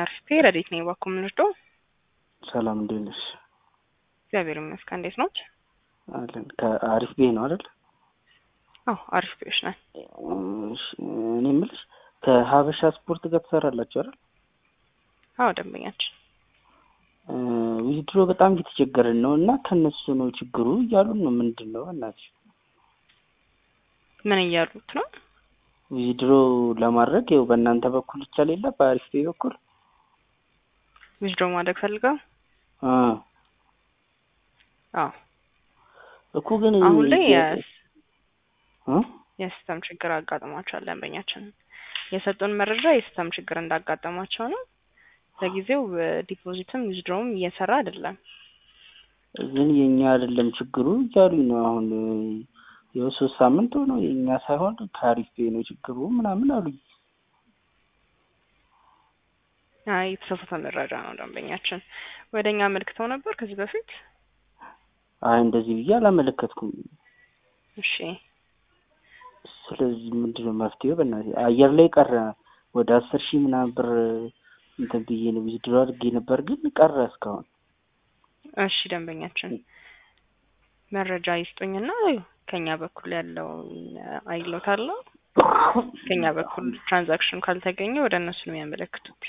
አርፌ ረዴት ነኝ ባኮ ምንርዶ ሰላም እንዴት ነሽ? እግዚአብሔር ይመስገን። እንዴት ነው? አለን ከአሪፍ ቤ ነው አይደል? አዎ አሪፍ ቤዎች ነን። እሺ፣ እኔ የምልሽ ከሀበሻ ስፖርት ጋር ትሰራላችሁ አይደል? አዎ ደንበኛችን ዊዝድሮ በጣም እየተቸገርን ነው እና ከነሱ ነው ችግሩ እያሉን ነው። ምንድን ነው እናትሽ? ምን እያሉት ነው? ዊዝድሮ ለማድረግ ይኸው በእናንተ በኩል ይቻል የለ በአሪፍ ቤ በኩል ዊዝድሮ ማድረግ ፈልገው አ አዎ እኮ ግን አሁን ላይ እ የሲስተም ችግር አጋጥሟቸዋል። ደንበኛችን የሰጡን መረጃ የሲስተም ችግር እንዳጋጠሟቸው ነው። ለጊዜው ዲፖዚትም ዊዝድሮውም እየሰራ አይደለም። ግን የኛ አይደለም ችግሩ እያሉኝ ነው። አሁን ይኸው ሶስት ሳምንት ሆነው የእኛ ሳይሆን ከአሪፍ ቤ ነው ችግሩ ምናምን አሉኝ። አይ የተሳሳተ መረጃ ነው። ደንበኛችን ወደ እኛ አመልክተው ነበር ከዚህ በፊት። አይ እንደዚህ ብዬ አላመለከትኩም። እሺ ስለዚህ ምንድን ነው መፍትሄው? በእናትህ አየር ላይ ቀረ። ወደ አስር ሺህ ምናምን ብር እንትን ብዬ ነው ዊዝድሮ አድርጌ ነበር፣ ግን ቀረ እስካሁን። እሺ ደንበኛችን መረጃ ይስጡኝና ከኛ በኩል ያለውን አይሎታለሁ። ከኛ በኩል ትራንዛክሽን ካልተገኘ ወደ እነሱ ነው የሚያመለክቱት።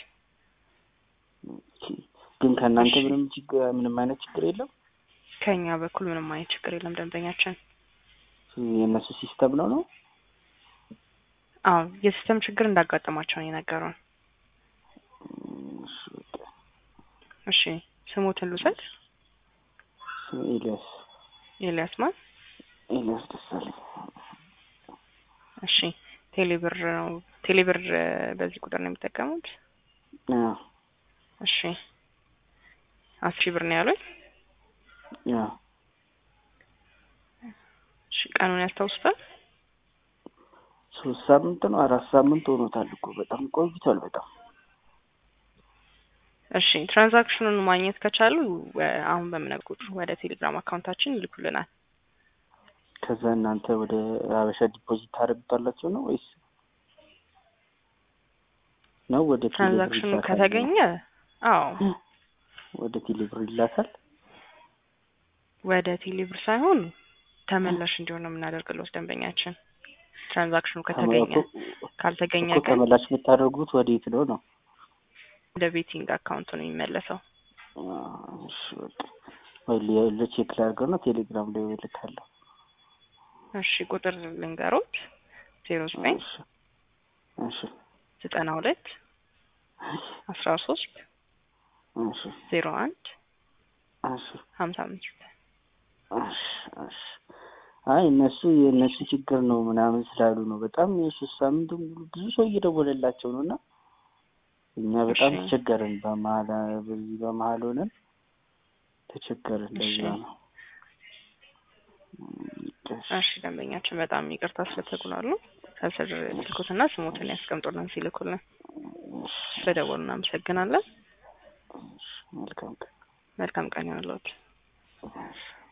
ግን ከእናንተ ምንም ችግር ምንም አይነት ችግር የለም? ከኛ በኩል ምንም አይነት ችግር የለም ደንበኛችን። የእነሱ ሲስተም ነው ነው? አዎ የሲስተም ችግር እንዳጋጠማቸው ነው የነገሩን። እሺ ስሞትን ልውሰድ። ኤልያስ ኤልያስ ማን? ኤልያስ ደሳለኝ። እሺ ቴሌብር ነው ቴሌብር በዚህ ቁጥር ነው የሚጠቀሙት? አዎ እሺ አስር ሺህ ብር ነው ያሉኝ። አዎ እሺ ቀኑን ያስታውሱታል? ሶስት ሳምንት ነው አራት ሳምንት ሆኖታል እኮ በጣም ቆይቷል። በጣም እሺ ትራንዛክሽኑን ማግኘት ከቻሉ አሁን በምነግሩት ወደ ቴሌግራም አካውንታችን ይልኩልናል። ከዛ እናንተ ወደ ሀበሻ ዲፖዚት ታደርጉታላችሁ ነው ወይስ ነው ወደ ቴሌብር ትራንዛክሽኑ ይላካል? ከተገኘ አዎ ወደ ቴሌብር ይላካል። ወደ ቴሌብር ሳይሆን ተመላሽ እንዲሆን ነው የምናደርግለት ደንበኛችን። ትራንዛክሽኑ ከተገኘ ካልተገኘ እኮ ግን ተመላሽ የምታደርጉት ወዴት ነው ነው? ወደ ቤቲንግ አካውንቱ ነው የሚመለሰው። እሺ በቃ ወይ ለ- ለቼክ ላድርገው ነው ቴሌግራም ላይ እልካለሁ። እሺ ቁጥር ልንገሮት ዜሮ ዘጠኝ እሺ እሺ ዘጠና ሁለት አስራ ሶስት እሺ ዜሮ አንድ እሺ ሀምሳ አምስት እሺ እሺ አይ እነሱ የእነሱ ችግር ነው ምናምን ስላሉ ነው። በጣም የሶስት ሳምንት ሙሉ ብዙ ሰው እየደወለላቸው ነው እና እኛ በጣም እሺ። ተቸገርን። በመሀል በዚህ በመሀል ሆነን ተቸገርን። ለዛ እሺ። ነው። እሺ እሺ ደንበኛችን በጣም ይቅርታ ስለተጉላሉ ከስር ስልኮትና ስሞትን ያስቀምጡልን ሲልኩልን እሺ፣ ስለደወሉ እናመሰግናለን። እሺ፣ መልካም ቀን። መልካም ቀን ይሆንልዎት። እሺ